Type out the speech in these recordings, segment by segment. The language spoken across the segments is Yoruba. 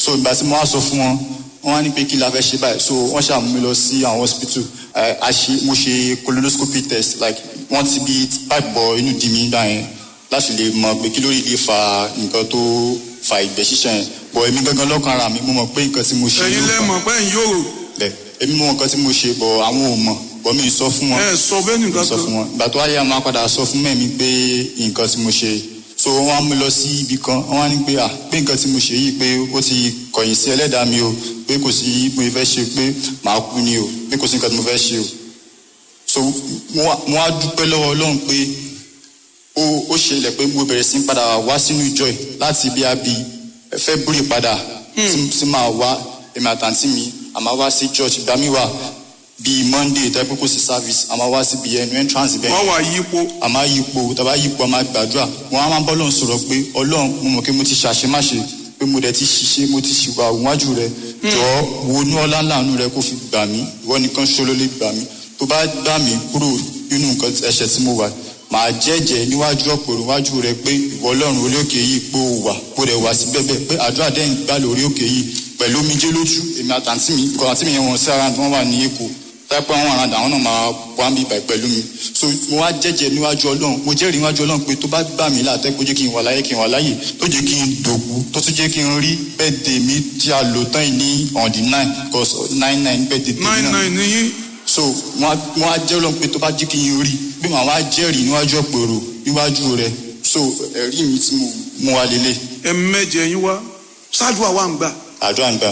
so ìgbà tí mo wá sọ fún wọn wọ́n wá ní pé kí la fẹ́ ṣe báyìí so wọ́n ṣàmú mi lọ sí àwọn hospital ẹ a ṣe mo ṣe colonoscopy test like wọ́n ti bí pipe bọ inú di mi gbà yẹn láti lè mọ pé kí ló lè fa nǹkan tó fa ìgbẹ́ ṣíṣàn yẹn bọ̀ èmi gangan lọ́kàn ara mi mo mọ̀ pé nǹkan tí mo ṣe ẹ̀yin ló lẹ fà mọ̀ pé ẹ̀yin yóò rò bẹ́ẹ̀ èmi mọ̀ nǹkan tí mo ṣe bọ̀ àwọn ò mọ̀ bọ̀ mi ì sọ fún wọn ẹ sọ bẹ́ẹ̀ nìkan sọ fún wọn ìgbà tó wáyé àwọn apàdà sọ fún mẹ́mi pé nǹkan tí mo ṣe so wọ́n á mú lọ sí ibì kan wọ́n á ní pé à pé nǹkan tí mo ṣe yìí pé ó ti kọ̀yìn sí ẹlẹ́dàá mi o pé kò sí mo fẹ́ ṣe pé màá kú ni o pé kò sí nǹkan tí mo fẹ́ ṣe o so mo wá mo wá dúpẹ́ lọ́wọ́ ọlọ́run pé ó ó ṣẹlẹ̀ pé mo bẹ̀rẹ̀ sí ń padà wá sínú ìjọ ẹ̀ láti bí a bí February padà tí tí màá wá èmi àtàntí mi àmà wá sí church ìgbà mi wà bíi Monday tẹ́ pé kò sí service àmà wá síbi ẹnu entrance bẹ́ẹ̀ wọ́n wà yípo a máa yípo tàbá yípo a máa gbàdúrà wọn á máa bọ́ lọ́n sọ̀rọ̀ pé ọlọ́run mo mọ̀ pé mo ti ṣàṣemáṣe pé mo dẹ̀ ti ṣiṣẹ́ mo ti ṣìwà òwájú rẹ jọ̀ọ́ wo ní ọlá ńláàánú rẹ kó fi gbà mí ìwọ nìkan ṣó ló lè gbà mí tó bá gbà mí kúrò nínú nǹkan ẹ̀ṣẹ̀ tí mo wà màá jẹ́jẹ́ níwájú ọ̀pọ̀ níwájú rẹ pé ìwọ ọlọ́run orí òkè yìí pé o wà kó rẹ̀ wá sí bẹ́ẹ̀ pé àdúrà dẹ́yìn gbà lórí òkè yìí pẹ̀lú omijé lójú èmi àtàntí mi kọ́ àtí mi yẹn wọn sí ara wọn wà ní èkó tápẹ́ àwọn àràdà àwọn náà máa wá mi bàí pẹ̀lú mi so mo wá jẹ́jẹ́ níwájú ọlọ́run mo jẹ́rìí níwájú ọlọ́run pé tó bá gbà mí látẹ́ kó jẹ́ kí n wà láyé kí n wà láyè tó jẹ́ kí n dòkú tó tún jẹ́ kí n rí bẹ́ẹ̀dẹ̀ mi tí a lò tán yìí ní on the nine cause nine nine bẹ́ẹ̀dẹ̀ tèmi nine náà nine nìyí so mo wá jẹ́ ọlọ́run pé tó bá jẹ́ kí n rí bí màá wá jẹ́rìí níwájú ọ̀pẹ̀rọ̀ níwájú rẹ̀ so ẹ̀rí mi tí mo mú wa lélẹ̀ ẹ̀mẹ́jẹ yín wá ṣáájú àwa ń gbà àdúrà ń gbà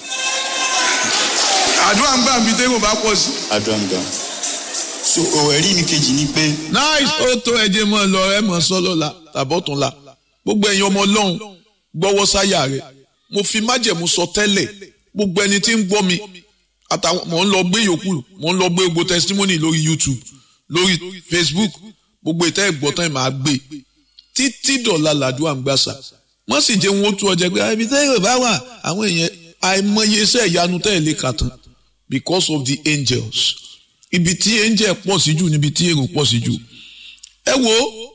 àdúrà ń gbà mí tẹ́gùn bá pọ̀ sí. àdúrà ń gbà so ọ̀, ẹ̀rí mi kejì ni pé nice ó tó ẹjẹ mọ lọ ẹ mọ sọlọ la tàbọtún la gbogbo ẹ̀yin ọmọ Ọlọ́run gbọ́wọ́ sáyà rẹ mo fi májẹ̀mú sọ tẹ́lẹ̀ gbogbo ẹni tí ń gbọ́ mi àtàwọn mò ń lọ gbé yòókù mò ń lọ gbé gbogbo testimony lórí YouTube lórí Facebook gbogbo ìtẹ́ ìgbọ́tàn ẹ̀ máa gbé títí dọ̀la làdúrà ń gbàsà wọ́n sì jẹ́ wọn ó tú ọjà pé ibi tẹ́ yóò bá wà àwọn èèyàn àìmọye iṣẹ́ ìyanu tẹ́ ẹ̀ lè kà tán because of the angels ibi tí angel pọ̀ sí jù níbi tí èrò pọ̀ sí jù ẹ wo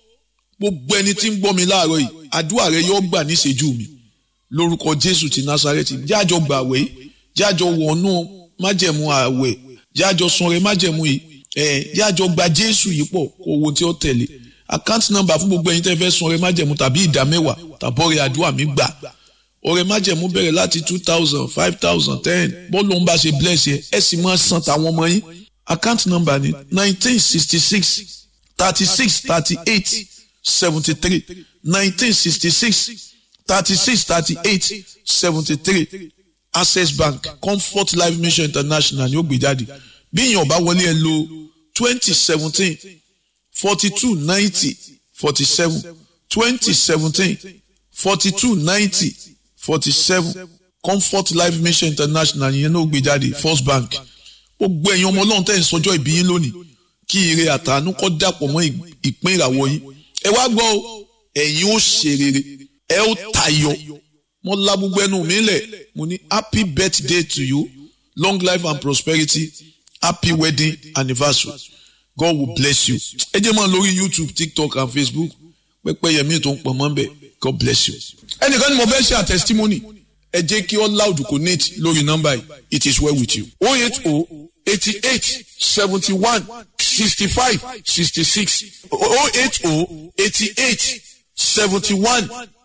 gbogbo ẹni tí ń gbọ́ mi láàárọ̀ yìí àdúrà rẹ yóò gbà níṣẹ́jú mi lórúkọ Jésù ti Násárẹ́tì jájọ gbàwẹ̀ jájọ wọnú májẹ̀mú àwẹ̀ jájọ sanre májẹ̀mú yìí ẹ̀ jájọ gba Jésù yìí pọ̀ kó owó tí ó tẹ̀lé àkáǹtì nọ́mbà fún gbogbo ẹ̀yin tẹ́ fẹ́ sanre májẹ̀mú tàbí ìdá mẹ́wàá tàbọ̀rẹ̀ àdúrà mi gbà ọrẹ májẹ̀mú bẹ̀rẹ̀ láti two thousand five thousand ten bọ́ọ̀lù ń bá ṣe bless yẹ ẹ sì máa san tàwọn ọmọ yín account number ni nineteen sixty six thirty six thirty eight seventy three nineteen sixty six thirty six thirty eight seventy three access bank comfort life mission international ni ó gbé jáde bí èèyàn bá wọlé ẹ lo twenty seventeen forty two ninety forty seven twenty seventeen forty two ninety forty seven comfort life mission international yẹn ló gbé jáde first bank gbogbo ẹ̀yin ọmọ ọlọ́run tẹ̀ ń sọjọ́ ìbí yín lónìí kí ire àtàánú kó dàpọ̀ mọ́ ìpín ìràwọ̀ yín ẹ wá gbọ́ o ẹ̀yin ó ṣe rere ẹ ó tayọ mo la gbogbo ẹnu mi lẹ̀ mo ní happy birthday to you long life and prosperity happy wedding anniversary God will bless you ẹ jẹ́ mọ́ lórí YouTube TikTok and Facebook pẹ́pẹ́ yẹmí tó ń pọ̀ mọ́ bẹ́ẹ̀ God bless you. ẹnìkan ni mo fẹ́ ṣe a testimony ẹ jẹ́ kí all loud connect lórí nọ́mbà yìí it is well with you. oh eight oh eighty eight seventy one sixty five sixty six oh eight oh eighty eight seventy one